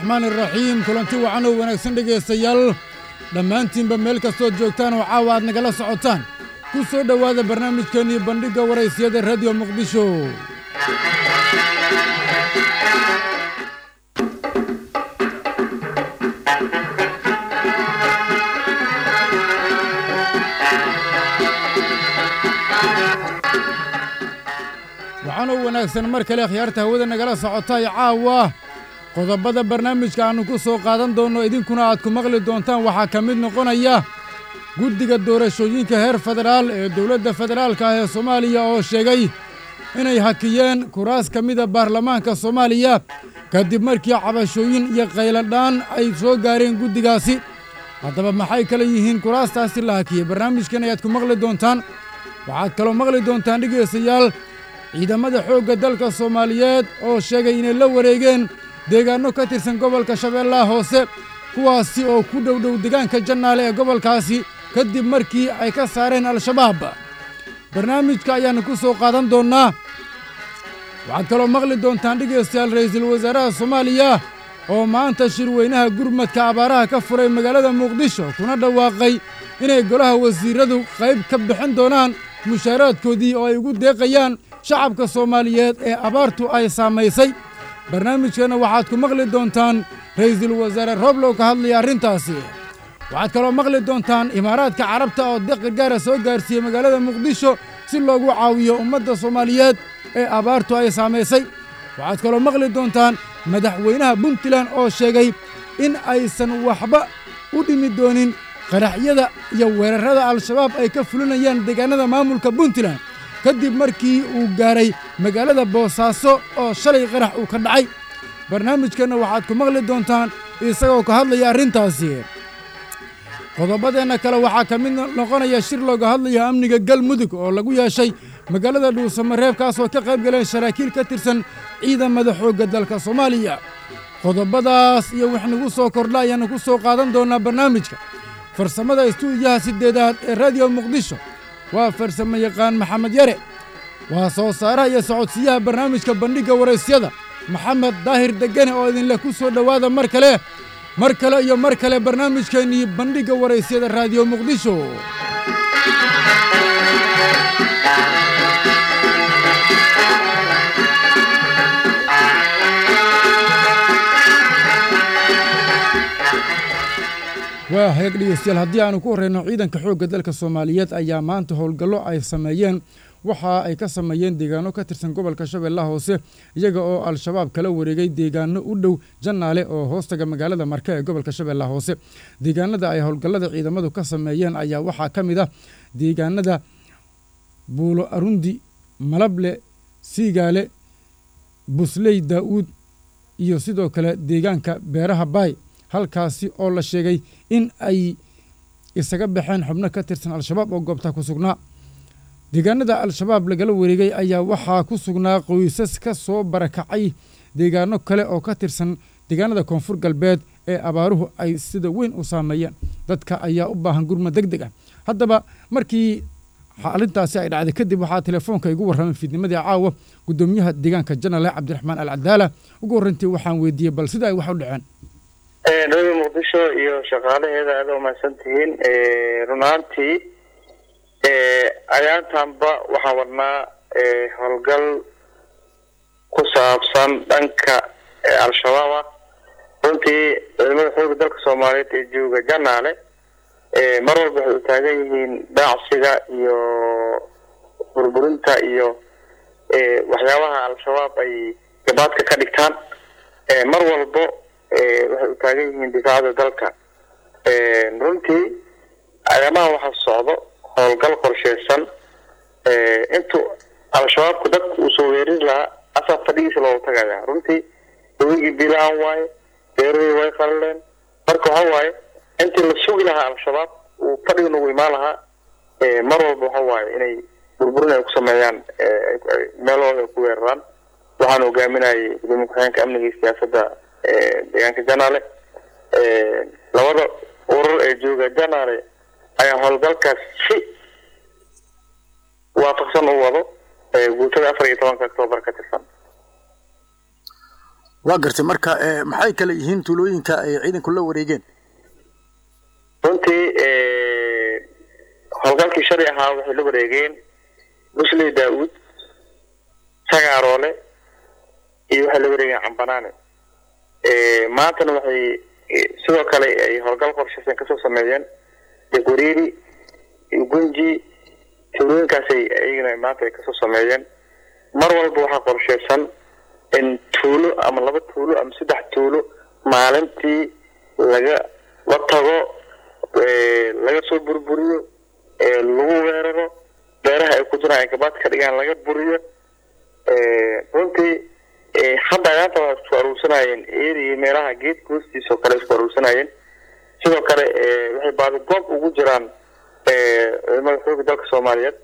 araxmaan iraxiim kulanti wacan oo wanaagsan dhegaystayaal dhammaantiinba meel kastood joogtaan oo caawa aad nagala socotaan ku soo dhowaada barnaamijkeennii bandhigga waraysiyada radiyo muqdisho waxaanoo wanaagsan mar kale khiyaarta hawada nagala socotay caawa qodobada barnaamijka aannu ku soo qaadan doonno idinkuna aad ku maqli doontaan waxaa ka mid noqonaya guddiga doorashooyinka heer federaal ee dowladda federaalka ah ee soomaaliya oo sheegay inay hakiyeen kuraas ka mida baarlamaanka soomaaliya kadib markii cabashooyin iyo qayladhaan ay soo gaareen guddigaasi haddaba maxay kale yihiin kuraastaasi la hakiyey barnaamijkan ayaad ku maqli doontaan waxaad kaloo maqli doontaan dhegaystayaal ciidamada xoogga dalka soomaaliyeed oo sheegay inay la wareegeen deegaanno ka tirsan gobolka shabeellaha hoose kuwaasi oo ku dhowdhow deegaanka jannaale ee gobolkaasi kadib markii ay ka saareen al-shabaab barnaamijka ayaannu ku soo qaadan doonnaa waxaad kaloo maqli doontaan dhegaystayaal ra'iisul wasaaraha soomaaliya oo maanta shirweynaha gurmadka abaaraha ka furay magaalada muqdisho kuna dhawaaqay inay golaha wasiirradu qayb ka bixin doonaan mushaaraadkoodii oo ay ugu deeqayaan shacabka soomaaliyeed ee abaartu ay saamaysay barnaamijkana waxaad ku maqli doontaan ra'iisul wasaare rooblow ka hadlaya arrintaasi waxaad kaloo maqli doontaan imaaraadka carabta oo deeq gargaara soo gaarsiiyey magaalada muqdisho si loogu caawiyo ummadda soomaaliyeed ee abaartu ay saamaysay waxaad kaloo maqli doontaan madaxweynaha puntland oo sheegay in aysan waxba u dhimi doonin qaraxyada iyo weerarrada al-shabaab ay ka fulinayaan deegaannada maamulka puntland kadib markii uu gaaray magaalada boosaaso oo shalay qarax uu ka dhacay barnaamijkanna waxaad ku maqli doontaan isagoo ka hadlaya arrintaasi qodobadeenna kale waxaa ka mid noqonaya shir looga hadlaya amniga galmudug oo lagu yeeshay magaalada dhuusamareeb kaasoo ka qayb galeen saraakiil ka tirsan ciidamada xoogga dalka soomaaliya qodobadaas iyo wix nagu soo kordha ayaannu ku soo qaadan doonnaa barnaamijka farsamada istuudiyaha siddeedaad ee radiyo muqdisho waa farsamo yaqaan maxamed yare waa soo saaraha iyo socodsiyaha barnaamijka bandhigga waraysyada maxamed daahir degane oo idinleh ku soo dhowaada mar kale mar kale iyo mar kale barnaamijkeennii bandhigga waraysyada raadiyo muqdisho waa hagaag dhegeystayaal haddii aanu ku horreyno ciidanka xoogga dalka soomaaliyeed ayaa maanta howlgallo ay sameeyeen waxa ay ka sameeyeen deegaano ka tirsan gobolka shabeellaha hoose iyaga oo al-shabaab kala wareegay deegaano u dhow jannaale oo hoostaga magaalada marke ee gobolka shabeellaha hoose deegaanada ay howlgallada ciidamadu ka sameeyeen ayaa waxaa ka mid ah deegaanada buulo arundi malable siigaale busley daa'uud iyo sidoo kale deegaanka beeraha baay halkaasi oo la sheegay in ay isaga baxeen xubno ka tirsan al-shabaab oo goobta ku sugnaa deegaanada al-shabaab lagala wareegay ayaa waxaa ku sugnaa qoysas ka soo barakacay deegaano kale oo ka tirsan deegaanada koonfur galbeed ee abaaruhu ay sida weyn u saameeyeen dadka ayaa u baahan gurma deg deg ah haddaba markii arrintaasi ay dhacday kadib waxaa telefoonka igu warramay fiidnimadii caawa guddoomiyaha deegaanka janale cabdiraxmaan al cadaala ugu horreyntii waxaan weydiiyey bal sida ay wax u dhaceen radio muqdisho iyo shaqaalaheeda aada umahadsan tihiin run ahaantii ayaantanba waxaan wadnaa howlgal ku saabsan dhanka al-shabaab ah runtii ciidamada xooga dalka soomaaliyeed ee jooga janaale mar walba waxay u taagan yihiin daacsiga iyo burburinta iyo waxyaabaha al-shabaab ay gabaadka ka dhigtaan mar walbo waxay u taagan yihiin difaacada dalka runtii ayaamaha waxaa socdo howlgal qorsheysan intuu al-shabaabku dadka uu soo weerin lahaa asaa fadhigiisa loogu tagaya runtii hawigii bilaan waaye beerahii way qalaleen marka waxa waaye intii la sugi lahaa al-shabaab uu fadhiga nagu imaan lahaa mar walba waxa waaye inay burburin ay ku sameeyaan meelahooda ay ku weeraraan waxaan hogaaminayay gudoomiye ku-xigeenka amniga iyo siyaasadda deegaanka janaale labada urur ee jooga janaale ayaa howlgalkaas si waafaqsan u wado guutada afar iyo tobanka octoobar ka tirsan waa gartay marka maxay kale yihiin tuulooyinka ay ciidanku la wareegeen runtii howlgalkii shalay ahaa waxay la wareegeen busley daawuud sagaaroole iyo waxay la wareegeen cambanaane maantana waxay sidoo kale ay howlgal qorshaysan kasoo sameeyeen jagwariiri iyo gunji tuulooyinkaasay iyagana maanta ay kasoo sameeyeen mar walba waxaa qorshaysan in tuulo ama laba tuulo ama saddex tuulo maalintii laga la tago laga soo burburiyo lagu weeraro beeraha ay ku jiraan ay gabaad ka dhigaan laga buriyo runtii hadda agaanta waa isku aruursanayeen eeriyo meelaha geedka hoostiisa oo kale isku aruursanayeen sidoo kale waxay baadi goob ugu jiraan ciidamada xooga dalka soomaaliyeed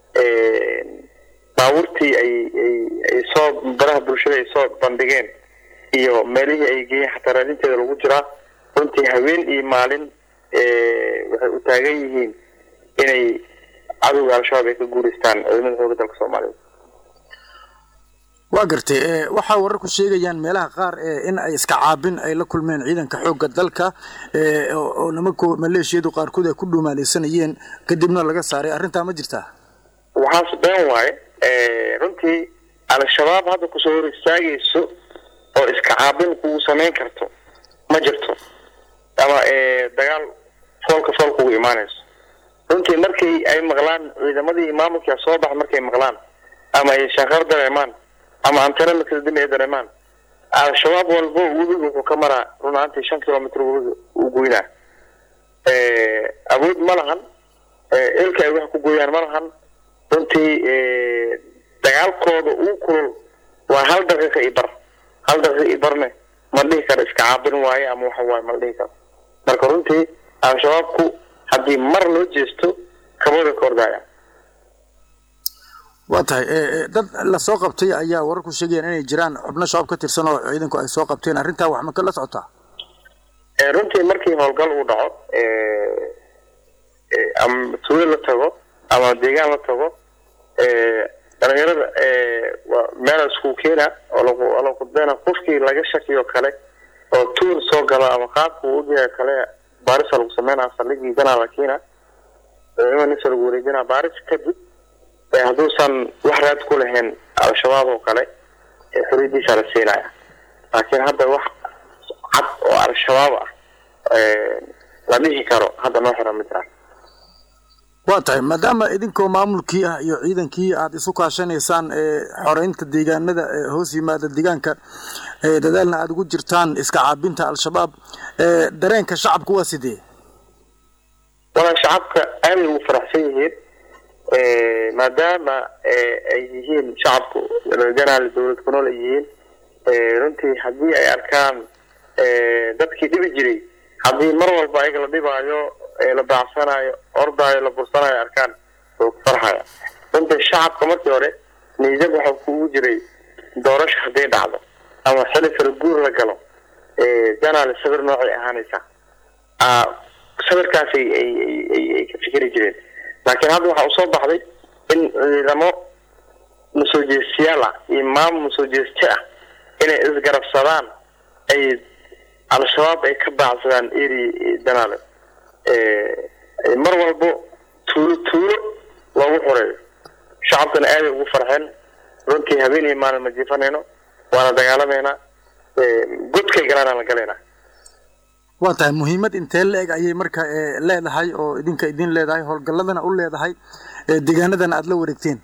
baabuurtii ay ay soo baraha bulshada ay soo bandhigeen iyo meelihii ay geeyeen xataa raadinteeda lagu jiraa runtii haween iyo maalin waxay u taagan yihiin inay cadowga al-shabaab ay ka guureystaan ciidamada xooga dalka soomaaliyeed waa gartay waxaa wararku sheegayaan meelaha qaar in ay iska caabin ay la kulmeen ciidanka xoogga dalka oo nimanku maleeshiyadu qaarkood ay ku dhuumaaleysanayeen kadibna laga saaray arrintaa ma jirtaa waxaas been waaye runtii al-shabaab hadda kusoo hor istaagayso oo iska caabin kugu samayn karto ma jirto ama dagaal foolka fool kugu imaanayso runtii markii ay maqlaan ciidamadii maamulkia soo bax markay maqlaan ama ay shaqar dareemaan ama antena makadadimi ay dareemaan al-shabaab walbo webiga wuxuu ka maraa run ahaantii shan kilomitr webiga uu goynaa awood ma lahan ilka ay wax ku gooyaan ma lahan runtii dagaalkooda uu kulul waa hal daqiiqa i bar hal daqiiqa i barne ma dhihi karo iska caabin waaye ama waxa waaye ma la dhihi karo marka runtii al-shabaabku haddii mar loo jeesto kabooda ka ordaya waa tahay dad lasoo qabtay ayaa wararku sheegayaan inay jiraan xubno shabaab ka tirsan oo ciidanku ay soo qabteen arrintaa wax ma ka la socotaa runtii markii howlgal uu dhaco ama tuulo la tago ama deegaan la tago dhalinyarada meel isku keena oo la qudbeena qofkii laga shakiyo kale oo tuur soo gala ama qaabka uu ogyahay kale baarisa lagu sameynaa saldhigii ganaa la keena imanisa lagu wareejinaa baaris kadib hadduusan wax raad ku lahayn al-shabaab oo kale xoriyadiisa la siinaya laakiin hadda wax cad oo al-shabaab ah la dhihi karo hadda noo xiran mid ah waa tahay maadaama idinkoo maamulkii ah iyo ciidankii aada isu kaashanaysaan xoreynta deegaanada hoos yimaada deegaanka dadaalna aada ugu jirtaan iska caabinta al-shabaab dareenka shacabku waa sidee walaa shacabka aaday ugu faraxsan yihiin maadaama ay yihiin shacabku janaal dowlad ku nool ay yihiin runtii haddii ay arkaan dadkii dhibi jiray haddii mar walba ayaga la dhibaayo la baacsanayo ordaayo la bursanayo arkaan oo ku farxaya runtii shacabka markii hore niisab waxa kugu jiray doorasho hadday dhacdo ama xili kala guur la galo janaal sawir noocay ahaanaysaa sawirkaas ay ka fikeri jireen laakiin hadda waxaa usoo baxday in ciidamo masoo jeestiyaal ah iyo maamul masoo jeeste ah inay isgarabsadaan ay al-shabaab ay ka baacsadaan eri janaale mar walbo tuulo tuulo loogu xoreeyo shacabkana aaday ugu farxeen runtii habeen iyo maalin ma jiifanayno waana dagaalameynaa godkay galaanaan la galaynaa waa tahay muhiimad intee la-eg ayay marka leedahay oo idinka idin leedahay howlgalladana u leedahay deegaanadana aada la wareegteen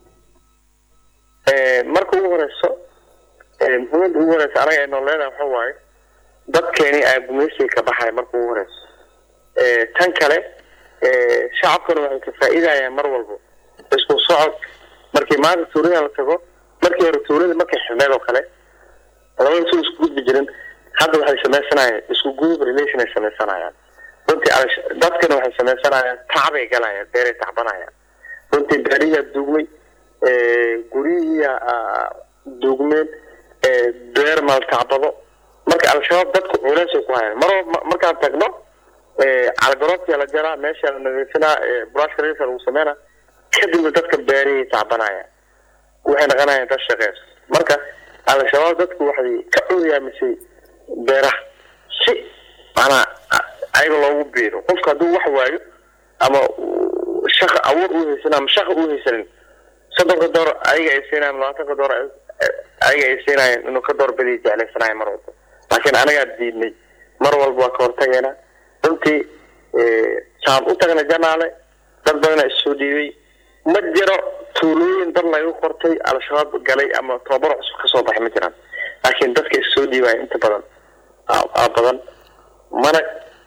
marka ugu horeyso muhiimada ugu horeysa anaga ay noo leedahay waxa waaye dadkeeni aa gumaysiga ka baxaya marka ugu horeyso tan kale shacabkana waxay ka faa-iidayaan mar walbo isku socod markii maanta tuulada la tago markii hore tuulada markay xidhneed oo kale labada tuul isku gudbi jirin hadda waxay sameysanayaan isku group relation ay sameysanayaan runtii dadkana waxay sameysanayaan tacbay galayaan beeray tacbanayaan runtii beerihiyaa duugmay guryihiia duugmeen beer maltacbado marka al-shabaab dadku culeysay ku hayaan mar markaan tagno calgaroobtia la jaraa meesha la nadiifinaa buraashka risa lagu sameynaa kadibna dadka beerihii tacbanayaan waxay naqanayaan dad shaqeys marka al-shabaab dadku waxay ka curyaamisay beeraha si manaa ayaga loogu biiro qofka hadduu wax waayo ama shaqa awood u haysanin ama shaqa u haysanin soddonka door ayaga ay siinayan labaatanka door ayaga ay siinayan inuu ka door badiya jeclaysanayo mar walba laakiin anagaa diidnay mar walba waa ka hortageena runtii saan u tagna janaale dad badana issoo dhiibay ma jiro tuulooyin dad laga qortay al-shabaab galay ama tobabar cusub kasoo baxay ma jiraan laakiin dadka issoo dhiibaya inta badan aa badan mana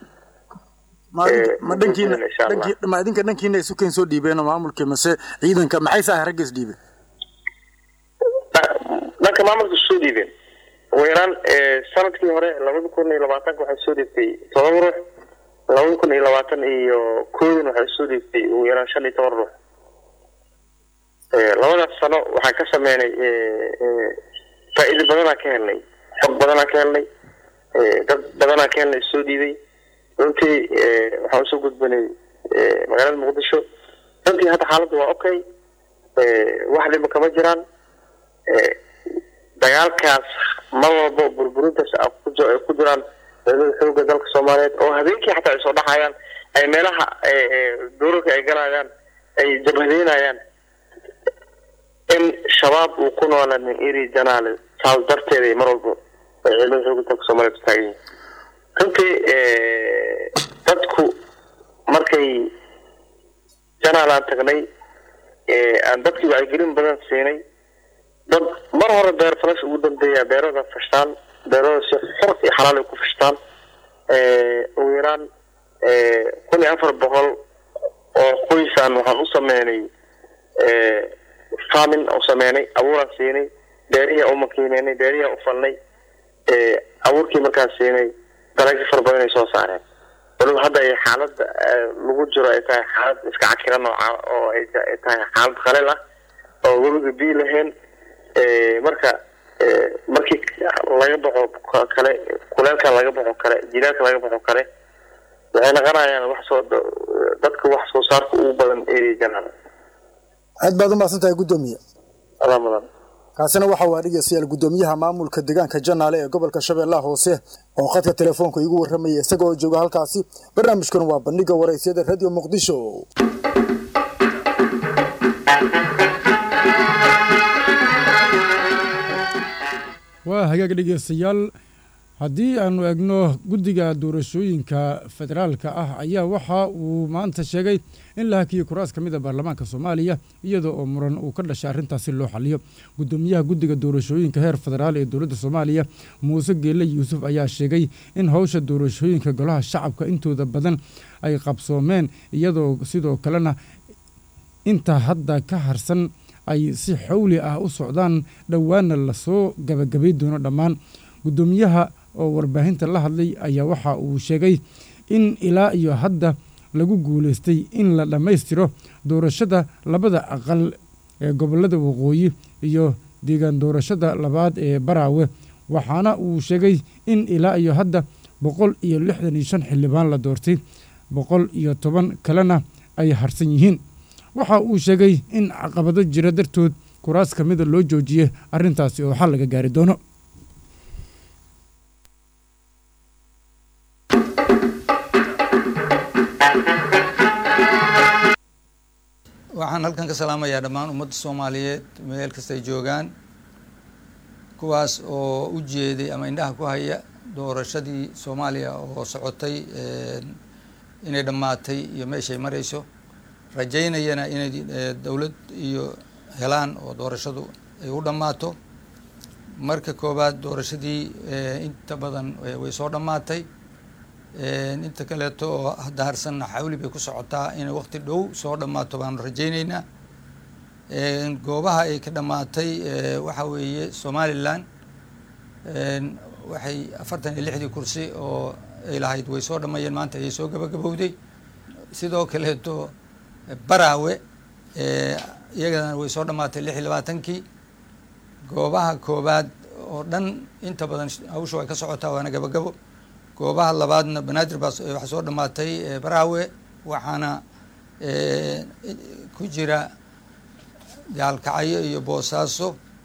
ma dhankiina ma idinka dhankiina isu keen soo dhiibeen maamulka mase ciidanka maxay saahay ragga is dhiibeen dhanka maamulka soo dhiibeen ugu yaraan sanadkii hore labada kun iyo labaatanka waxay soo dhiibtay todoba ruux labada kun iyo labaatan iyo koodin waxay soo dhiibtay ugu yaraan shan iyo toban ruux labadaas sano waxaan ka sameynay faa-iido badanaa ka helnay xog badanaa ka helnay dad badanaa ka helnay soo dhiibay runtii waxaan usoo gudbanay magaalada muqdisho runtii hadda xaaladda waa okay wax dhiba kama jiraan dagaalkaas mar walba burburintaas ay ku jiraan ciidamada xooga dalka soomaaliyeed oo habeenkii xataa ay soo dhaxayaan ay meelaha duurarka ay galayaan ay jabhadeynayaan in shabaab uu ku noolaa nin eri janaale saas darteeda mar walba ay ciidamada xooga dalka soomaaliyeed taagan yihin runtii dadku markay janaal aan tagnay aan dadkii wacyigelin badan siinay dad mar hore beer falash ugu dambeeya beerada fashtaan beerada si xor iyo xalaal ay ku fashtaan ugu yaraan kun iyo afar boqol oo qoysaan waxaan u sameynay farmin u sameynay abuuraan siinay beerihiia u makiineynay beerihiia u falnay abuurkii markaan siinay dalagyo fara badan ay soo saareen waliba hadda ay xaalada lagu jiro ay tahay xaalad iska cakiran nooca oo ay tahay xaalad qaleel ah oo weliga bii lahayn marka markii laga baxo kale kuleelka laga baxo kale jilaalka laga baxo kale waxay naqanayaan wax soo dadka wax soo saarka ugu badan area janaal aad baad umahadsan tahay guddoomiye adaa mudan kaasina waxa uu dhegeystayaal guddoomiyaha maamulka deegaanka janaale ee gobolka shabeellaha hoose oo khadka telefoonka iigu warramaya isaga oo jooga halkaasi barnaamijkan waa bandhiga waraysyada radio muqdisho waa hagaag dhegeystayaal haddii aanu egno guddiga doorashooyinka federaalka ah ayaa waxa uu maanta sheegay in la hakiyey kuraas ka mid a baarlamaanka soomaaliya iyadoo oo muran uu ka dhashay arrintaasi loo xaliyo guddoomiyaha guddiga doorashooyinka heer federaal ee dowladda soomaaliya muuse geelle yuusuf ayaa sheegay in howsha doorashooyinka golaha shacabka intooda badan ay qabsoomeen iyadoo sidoo kalena inta hadda ka harsan ay si xawli ah u socdaan dhowaana lasoo gabagabay doono dhammaan guddoomiyaha oo warbaahinta la hadlay ayaa waxa uu sheegay in ilaa iyo hadda lagu guulaystay in la dhammaystiro doorashada labada aqal ee gobollada waqooyi iyo deegaan doorashada labaad ee baraawe waxaana uu sheegay in ilaa iyo hadda boqol iyo lixdan iyo shan xildhibaan la doortay boqol iyo toban kalena ay harsan yihiin waxa uu sheegay in caqabado jira dartood kuraas ka mida loo joojiyey arrintaasi oo xal laga gaari doono waxaan halkan ka salaamayaa dhammaan ummadda soomaaliyeed meel kastay joogaan kuwaas oo u jeeday ama indhaha ku haya doorashadii soomaaliya oo socotay inay dhammaatay iyo meeshay marayso rajaynayana inay dowlad iyo helaan oo doorashadu ay u dhammaato marka koowaad doorashadii inta badan way soo dhammaatay inta kaleeto oo hadda harsanna xawli bay ku socotaa inay waqti dhow soo dhammaato baanu rajayneynaa goobaha ay ka dhammaatay waxa weeye somalilan waxay afartan iyo lixdii kursi oo ay lahayd way soo dhammeeyeen maanta ayay soo gabagabowday sidoo kaleeto baraawe iyagana way soo dhammaatay lix iyo labaatankii goobaha koobaad oo dhan inta badan hawsha way ka socotaa waana gabagabo goobaha labaadna banaadir baa waxaa soo dhammaatay baraawe waxaana ku jira gaalkacyo iyo boosaaso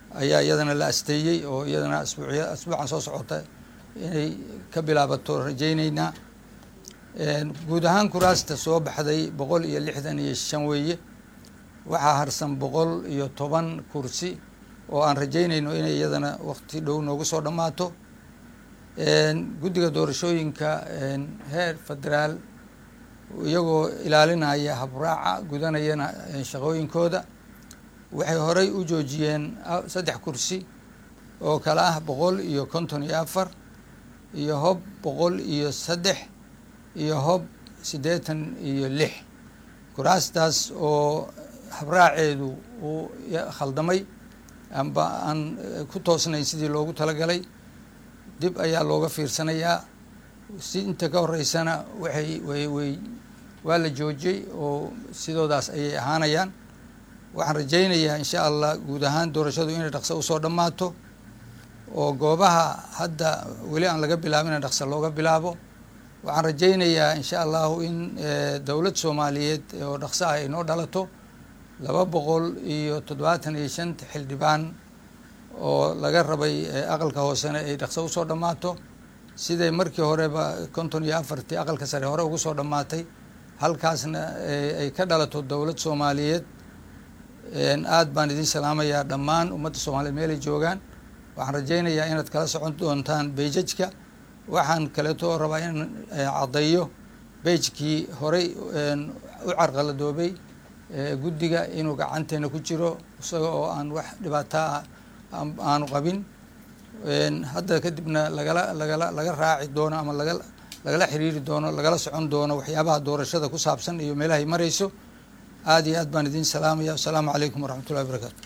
ayaa iyadana la asteeyey oo iyadana asbuucya asbuucan soo socota inay ka bilaabato rajayneynaa guud ahaan kuraasta soo baxday boqol iyo lixdan iyo shan weeye waxaa harsan boqol iyo toban kursi oo aan rajaynayno inay iyadana waqti dhow noogu soo dhammaato guddiga doorashooyinka heer federaal iyagoo ilaalinaya habraaca gudanayana shaqooyinkooda waxay horey u joojiyeen saddex kursi oo kale ah boqol iyo konton iyo afar iyo hob boqol iyo saddex iyo hob siddeetan iyo lix kuraastaas oo habraaceedu uu khaldamay amba aan ku toosnayn sidii loogu talagalay dib ayaa looga fiirsanayaa si inta ka horeysana waxay way way waa la joojiyey oo sidoodaas ayay ahaanayaan waxaan rajaynayaa insha allah guud ahaan doorashadu inay dhaqso usoo dhammaato oo goobaha hadda weli aan laga bilaabin in dhaqso looga bilaabo waxaan rajaynayaa insha allahu in dowlad soomaaliyeed oo dhaqso ah ay noo dhalato laba boqol iyo toddobaatan iyo shanta xildhibaan oo laga rabay aqalka hoosena ay dhaqso usoo dhammaato siday markii horeba konton iyo afartii aqalka sare hore ugu soo dhammaatay halkaasna ay ka dhalato dowlad soomaaliyeed aada baan idin salaamayaa dhammaan ummadda soomaaliyeed meelay joogaan waxaan rajaynayaa inaad kala socon doontaan beijajka waxaan kaleeto rabaa in caddeeyo beijkii horey u carqaladoobay guddiga inuu gacanteena ku jiro isaga oo aan wax dhibaataa aanu qabin hadda kadibna lagala lagala laga raaci doono ama laga lagala xiriiri doono lagala socon doono waxyaabaha doorashada ku saabsan iyo meelahay marayso aada iyo aad baan idin salaamaya wasalaamu calaykum waraxmat ullahi barakaatu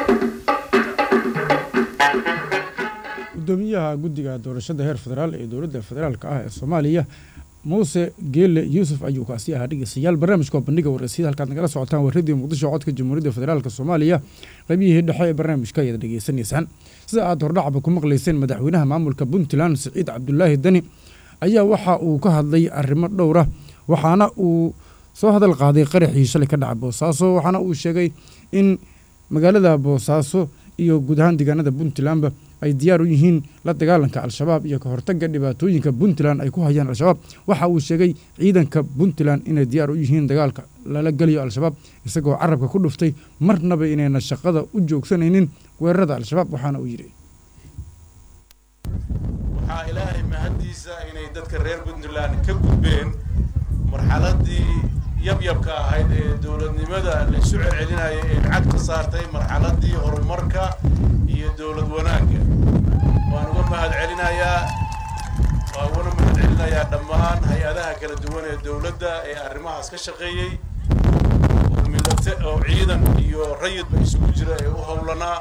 gudoomiyaha guddiga doorashada heer federaal ee dowladda federaalka ah ee soomaaliya muuse geele yuusuf ayuu kaasi ahaa dhegeystayaal barnaamijka bandhiga wareysyada halkaad nagala socotaan waa radio muqdisho codka jamhuuriyadda federaalk soomaaliya qaybiyihii dhexe ee barnaamijka ayaad dhegeysanaysaan sida aad hordhacba ku maqlayseen madaxweynaha maamulka puntland siciid cabdulaahi dani ayaa waxa uu ka hadlay arrimo dhowra waxaana uu soo hadal qaaday qaraxii shalay ka dhaca boosaaso waxaana uu sheegay in magaalada boosaaso iyo guud ahaan deegaanada puntlandba ay diyaar u yihiin la dagaalanka al-shabaab iyo ka hortagga dhibaatooyinka puntland ay ku hayaan al-shabaab waxa uu sheegay ciidanka puntland inay diyaar u yihiin dagaalka lala geliyo al-shabaab isagoo carabka ku dhuftay marnaba inayna shaqada u joogsanaynin weerarada al-shabaab waxaana uu yidhi waxaa ilaahay mahaddiisa inay dadka reer puntland ka gudbeen marxaladii yabyabka ahayd ee dowladnimada la isu celcelinaya ee lacag ka saartay marxaladii horumarka iyo dowlad wanaagga waan uga mahad celinayaa waan ugana mahad celinayaa dhammaan hay-adaha kala duwan ee dowladda ee arrimahaas ka shaqeeyey oo midate oo ciidan iyo rayidba isugu jira ee u howlanaa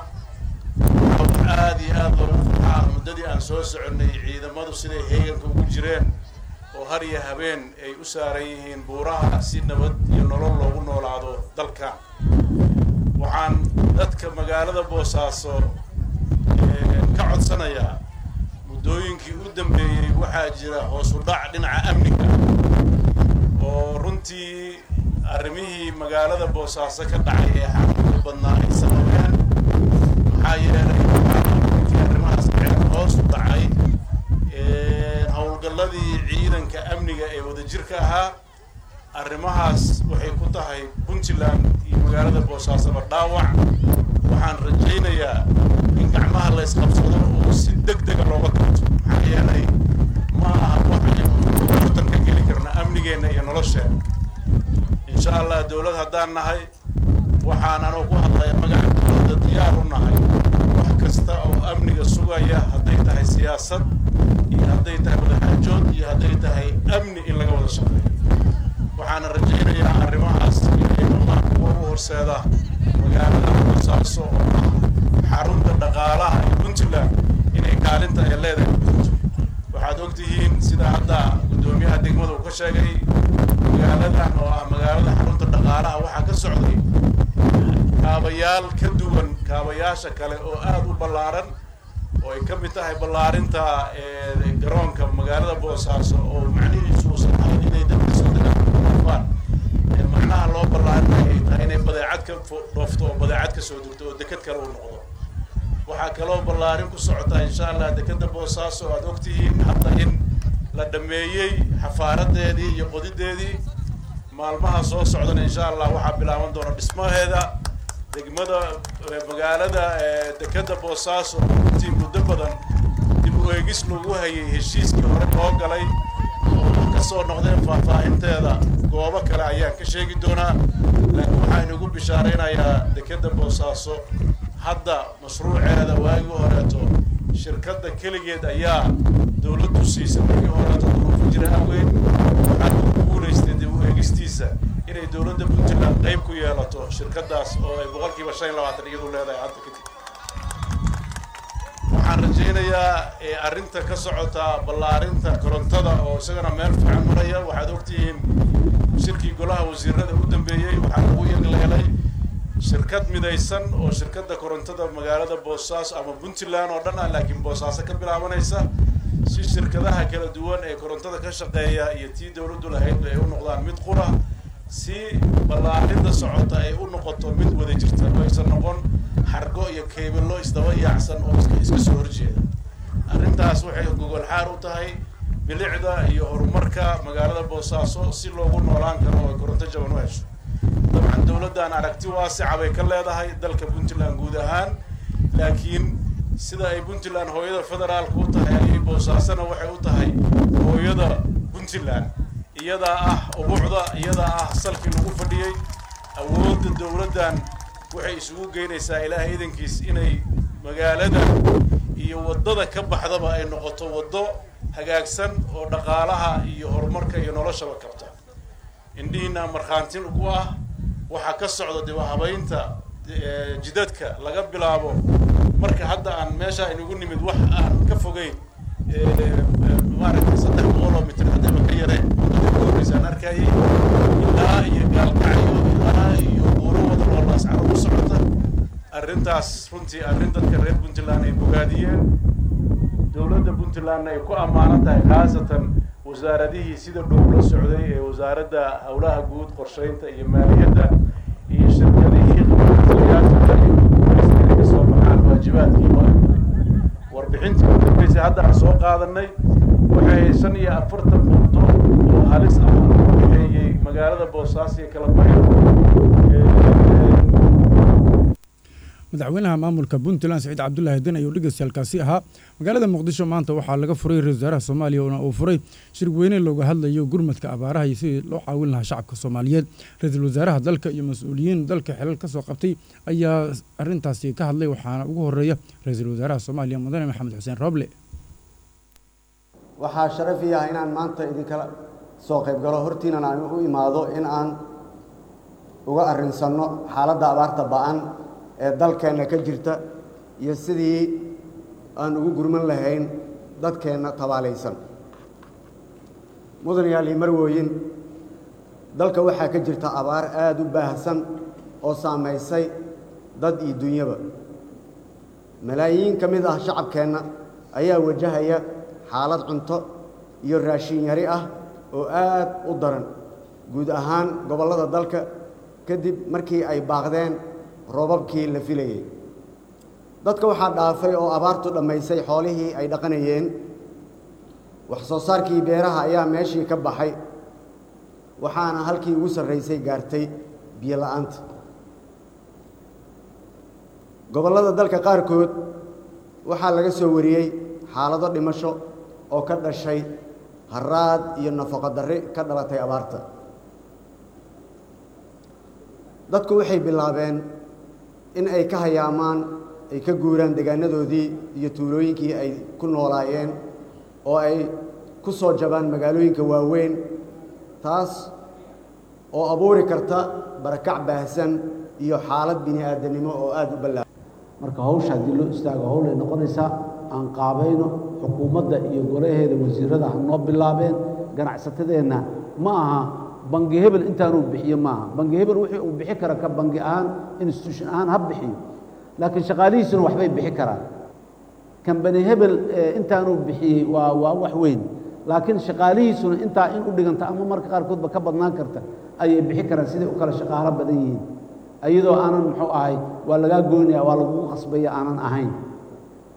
aad iyo aad loogu farxaa muddadii aan soo soconnay ciidamadu siday heeganka ugu jireen oo har iyo habeen ay u saaran yihiin buuraha si nabad iyo nolol loogu noolaado dalka waxaan dadka magaalada boosaaso ka codsanayaa muddooyinkii u dambeeyey waxaa jira hoos u dhac dhinaca amniga oo runtii arrimihii magaalada boosaaso ka dhacay ee xanuunka badnaa ay sababeen maxaa yeelay runtii arrimahaas hoos u dhacay howlgalladii ciidanka amniga ee wadajirka ahaa arrimahaas waxay ku tahay puntland iyo magaalada boosaasoba dhaawac waxaan rajaynayaa in gacmaha la ysqabsado oo si deg dega looga qabto maxaa yeelay ma aha waxaynu bartan ka geli karna amnigeenna iyo nolosheena insha allah dowlad haddaan nahay waxaan anoo ku hadlaya magaca dowladda diyaar u nahay wax kasta oo amniga sugaya hadday tahay siyaasad iyo hadday tahay wadaxaajood iyo hadday tahay amni in laga wada shaqeeyo waxaana rajaynayaa arrimahaas inay noqdaan kuwa u horseeda magaalada boosaaso oo ah xarunta dhaqaalaha ee puntland inay kaalinta ay leedahay gudunto waxaad ogtihiin sida hadda guddoomiyaha degmada uu ka sheegay magaaladan oo ah magaalada xarunta dhaqaalaha waxaa ka socday kaabayaal ka duwan kaabayaasha kale oo aada u ballaaran oo ay ka mid tahay ballaarinta garoonka magaalada boosaaso oo macnihiisu uusan ahayn inay dadka soo degaan macnaha loo ballaarinay ay tahay inay badeecad ka dhoofto oo badeecad ka soo degto oo deked kale uu noqdo waxaa kaloo ballaarin ku socotaa insha allah dekeda boosaaso aad ogtihiin hadda in la dhammeeyey xafaaradeedii iyo qodideedii maalmaha soo socdana insha allah waxaa bilaaban doona dhismaheeda degmada magaalada dekeda boosaaso runtii muddo badan dib u eegis lagu hayay heshiiskii hore loo galay oo kasoo noqdeen faahfaahinteeda goobo kale ayaan ka sheegi doonaa laakiin waxaan ugu bishaaraynayaa dekeda boosaaso hadda mashruuceeda waagii horeeto shirkadda keligeed ayaa dawladdu siisay markii horeeto duruufo jira awgeed waxaan ugu guulaystay dib u eegistiisa inay dawladda puntland qayb ku yeelato shirkaddaas oo ay boqolkiiba shan iyo labaatan iyadu leedahay hadda kadib waxaan rajaynayaa arrinta ka socota ballaarinta korontada oo isagana meel fiican maraya waxaad ogtihiin shirkii golaha wasiirada u dambeeyey waxaa lagu yagleelay shirkad midaysan oo shirkadda korontada magaalada boosaaso ama puntland oo dhan ah laakiin boosaaso ka bilaabanaysa si shirkadaha kala duwan ee korontada ka shaqeeya iyo tii dawladdu lahaydba ay u noqdaan mid qura si ballaarinta socota ay u noqoto mid wada jirta oo aysan noqon xargo iyo keybilo isdaba yaacsan oo iska iska soo horjeeda arrintaas waxay gogol xaar u tahay bilicda iyo horumarka magaalada boosaaso si loogu noolaan karo oo ay koronto jaban u hesho dabcan dawladdan aragti waasica bay ka leedahay dalka puntland guud ahaan laakiin sida ay puntland hooyada federaalka u tahay ayay boosaasona waxay u tahay hooyada puntland iyadaa ah ubuucda iyadaa ah salkii lagu fadhiyey awoodda dawladdan waxay isugu geynaysaa ilaahay idankiis inay magaalada iyo waddada ka baxdaba ay noqoto waddo hagaagsan oo dhaqaalaha iyo horumarka iyo noloshaba kabta indhihiina markhaantin ku ah waxaa ka socda dib habaynta jidadka laga bilaabo marka hadda aan meesha inugu nimid wax aan ka fogeyn maaragtay saddex boqol oo mitir haddaba ka yareen horreysaan arkayay ilaa iyo gaalkacyo ilaa iyo buuro wada oo laascaro ku socota arrintaas runtii arrin dadka reer puntland ay bogaadiyeen dowladda puntlandna ay ku ammaanan tahay khaasatan wasaaradihii sida dhow la socday ee wasaaradda howlaha guud qorsheynta iyo maaliyadda iyo shirkadihii qabatalayaasha iyo inay kasoo baxaan waajibaadkii loo egtay warbixintii u dambeysay hadda aan soo qaadanay waxay shan iyo afartan muddo oo halis ah u dhexeeyey magaalada boosaaso iyo kala baxyo madaxweynaha maamulka puntland saciid cabdulaahi den ayuu dhegeystayaaalkaasi ahaa magaalada muqdisho maanta waxaa laga furay ra-isul wasaaraha soomaaliya oona uu furay shir weyne looga hadlayo gurmadka abaaraha iyo sidii loo caawin lahaa shacabka soomaaliyeed ra-iisul wasaaraha dalka iyo mas-uuliyiin dalka xilal ka soo qabtay ayaa arrintaasi ka hadlay waxaana ugu horeeya ra-iisul wasaaraha soomaaliya mudane maxamed xuseen rooble waxaa sharaf ii ah inaan maanta idinkala soo qayb galo hortiinan aan u imaado in aan uga arrinsanno xaaladda abaarta ba-an ee dalkeenna ka jirta iyo sidii aan ugu gurman lahayn dadkeenna tabaalaysan mudan yaali marwooyin dalka waxaa ka jirta abaar aada u baahsan oo saamaysay dad iyo dunyaba malaayiin ka mid ah shacabkeenna ayaa wajahaya xaalad cunto iyo raashin yari ah oo aad u daran guud ahaan gobollada dalka kadib markii ay baaqdeen roobabkii la filayey dadka waxaa dhaafay oo abaartu dhammaysay xoolihii ay dhaqanayeen wax soo saarkii beeraha ayaa meeshii ka baxay waxaana halkii ugu sarraysay gaartay biyo la'aanta gobollada dalka qaarkood waxaa laga soo wariyey xaalado dhimasho oo ka dhashay haraad iyo nafaqo darri ka dhalatay abaarta dadku waxay bilaabeen in ay ka hayaamaan ay ka guuraan degaanadoodii iyo tuulooyinkii ay ku noolaayeen oo ay ku soo jabaan magaalooyinka waaweyn taas oo abuuri karta barakac baahsan iyo xaalad bini aadamnimo oo aada u ballaa marka hawsha haddii loo istaago hawl ay noqonaysaa aan qaabayno xukuumadda iyo golaheeda wasiirada ha noo bilaabeen ganacsatadeenna ma aha bangi hebel intaanuu bixiyo maaha bangi hebel wixii uu bixi kara ka bangi ahaan institution ahaan ha bixiyo laakiin shaqaalihiisuna waxbay bixi karaan kambani hebel intaanuu bixiyey waa waa wax weyn laakiin shaqaalihiisuna intaa in u dhiganta ama marka qaarkoodba ka badnaan karta ayay bixi karaan siday u kala shaqaalo badan yihiin iyadoo aanan muxuu ahay waa lagaa goynaya waa lagugu qasbaya aanan ahayn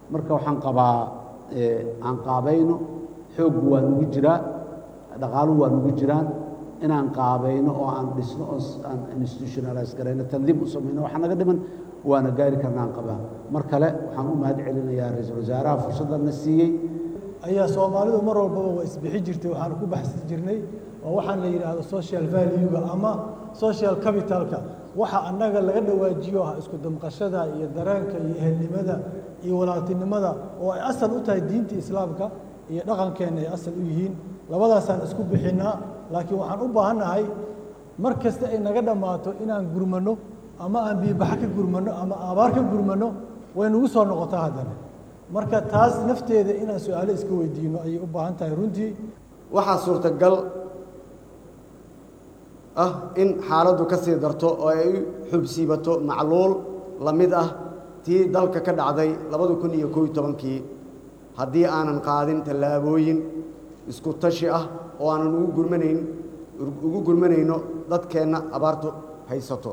marka waxaan qabaa aan qaabayno xooggu waa nugu jiraa dhaqaaluhu waa nugu jiraan inaan qaabayno oo aan dhisno oo aan institutionalize garayno tandiim u samayno waxa naga dhiman waana gaari karnaan qabaa mar kale waxaan u mahad celinayaa ra-iisul wasaaraha fursaddanna siiyey ayaa soomaalidu mar walbaba waa isbixi jirtay waxaan ku baxsi jirnay oo waxaan la yidhaahdo social valuega ama social capitalka waxa annaga laga dhawaajiyo ah isku damqashada iyo dareenka iyo ehelnimada iyo walaaltinimada oo ay asal u tahay diinta islaamka iyo dhaqankeenna ay asal u yihiin labadaasaan isku bixinnaa laakiin waxaan u baahannahay mar kasta ay naga dhammaato inaan gurmanno ama aan biibaxa ka gurmanno ama abaar ka gurmanno way nagu soo noqotaa haddana marka taas nafteeda inaan su-aalo iska weydiino ayay u baahan tahay runtii waxaa suurtagal ah in xaaladdu ka sii darto oo ay u xubsiibato macluul la mid ah tii dalka ka dhacday labada kun iyo koob iyo tobankii haddii aanan qaadin tallaabooyin isku tashi ah oo aanan ugu gurmanayn ugu gurmanayno dadkeenna abaartu haysato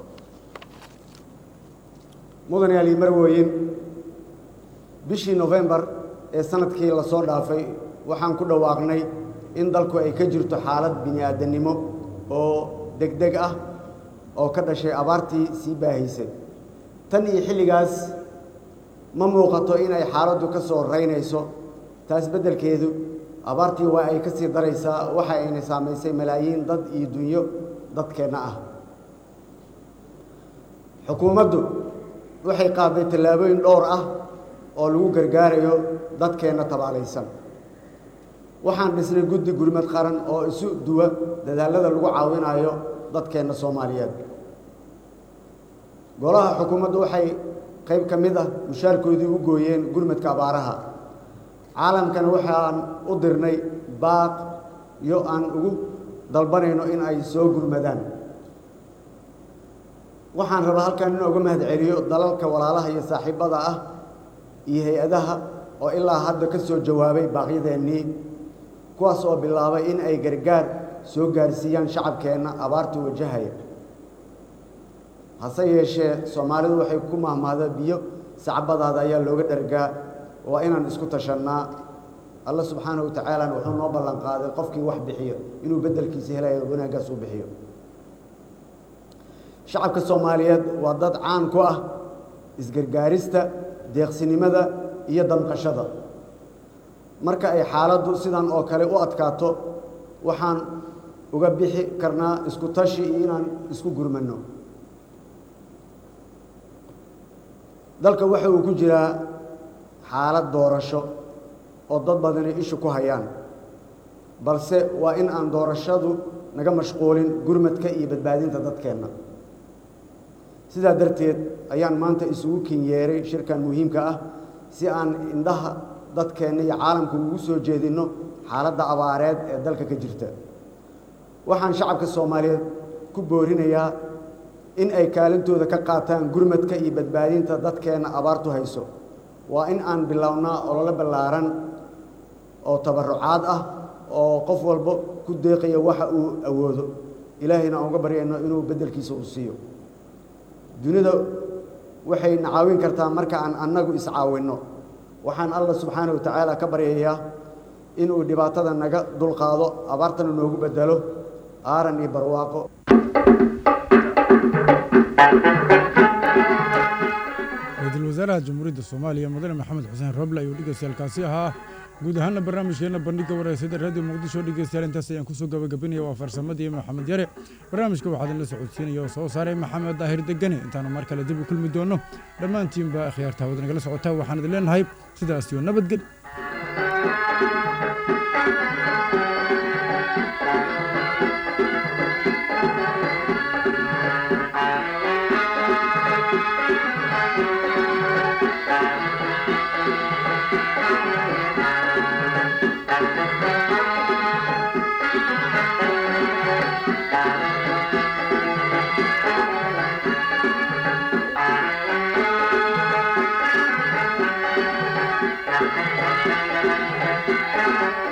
mudane ali marweyn bishii nofembar ee sanadkii la soo dhaafay waxaan ku dhawaaqnay in dalku ay ka jirto xaalad bini aadannimo oo degdeg ah oo ka dhashay abaartii sii baahaysay tan iyo xilligaas ma muuqato inay xaaladdu ka soo raynayso taas beddelkeedu abaartii waa ay ka sii daraysaa waxa ayna saamaysay malaayiin dad iyo dunyo dadkeenna ah xukuumaddu waxay qaaday tallaabooyin dhowr ah oo lagu gargaarayo dadkeenna tabaalaysan waxaan dhisnay guddi gurmad qaran oo isu duwa dadaallada lagu caawinayo dadkeenna soomaaliyeed golaha xukuumaddu waxay qayb ka mid ah mushaarkoodii u gooyeen gurmadka abaaraha caalamkana waxaan u dirnay baaq iyo aan ugu dalbanayno in ay soo gurmadaan waxaan rabaa halkan in uga mahad celiyo dalalka walaalaha iyo saaxiibbada ah iyo hay-adaha oo ilaa hadda ka soo jawaabay baaqyadeennii kuwaas oo bilaabay in ay gargaar soo gaarsiiyaan shacabkeenna abaarta wajahaya hase yeeshee soomaalidu waxay ku mahmaada biyo sacbadaada ayaa looga dhargaa waa inaan isku tashannaa alla subxaanahu wa tacaalana wuxuu noo ballan qaaday qofkii wax bixiyo inuu beddelkiisa helayo wanaaggaas u bixiyo shacabka soomaaliyeed waa dad caan ku ah isgargaarista deeqsinimada iyo damqashada marka ay xaaladdu sidan oo kale u adkaato waxaan uga bixi karnaa isku tashi iyo inaan isku gurmanno dalka waxa uu ku jiraa xaalad doorasho oo dad badani ishu ku hayaan balse waa in aan doorashadu naga mashquulin gurmadka iyo badbaadinta dadkeenna sidaa darteed ayaan maanta isugu kinyeeray shirkan muhiimka ah si aan indhaha dadkeenna iyo caalamku ugu soo jeedinno xaaladda abaareed ee dalka ka jirta waxaan shacabka soomaaliyeed ku boorinayaa in ay kaalintooda ka qaataan gurmadka iyo badbaadinta dadkeenna abaartu hayso waa in aan bilownaa ololo ballaaran oo tabarrucaad ah oo qof walba ku deeqaya waxa uu awoodo ilaahayna aan uga baryayno inuu beddelkiisa uu siiyo dunida waxay na caawin kartaa marka aan annagu iscaawinno waxaan alla subxaana wa tacaala ka baryayaa inuu dhibaatada naga dulqaado abaartana noogu beddelo aaran iyo barwaaqo ra-iisul wasaaraha jamhuuriyadda soomaaliya mudane maxamed xuseen roble ayuu dhegeystayaaalkaasi ahaa guud ahaana barnaamijkeenna bandhigga wareysada raadiyo muqdisho dhegeystayaal intaas ayaan kusoo gabagabinaya waa farsamadii maxamed yare barnaamijka waxaa idinla socodsiinaya oo soo saaray maxamed daahir degane intaanu mar kale dib u kulmi doonno dhammaantiinba akhyaarta hawada nagala socotaa waxaan idin leenahay sidaas iyo nabadgel Thank you.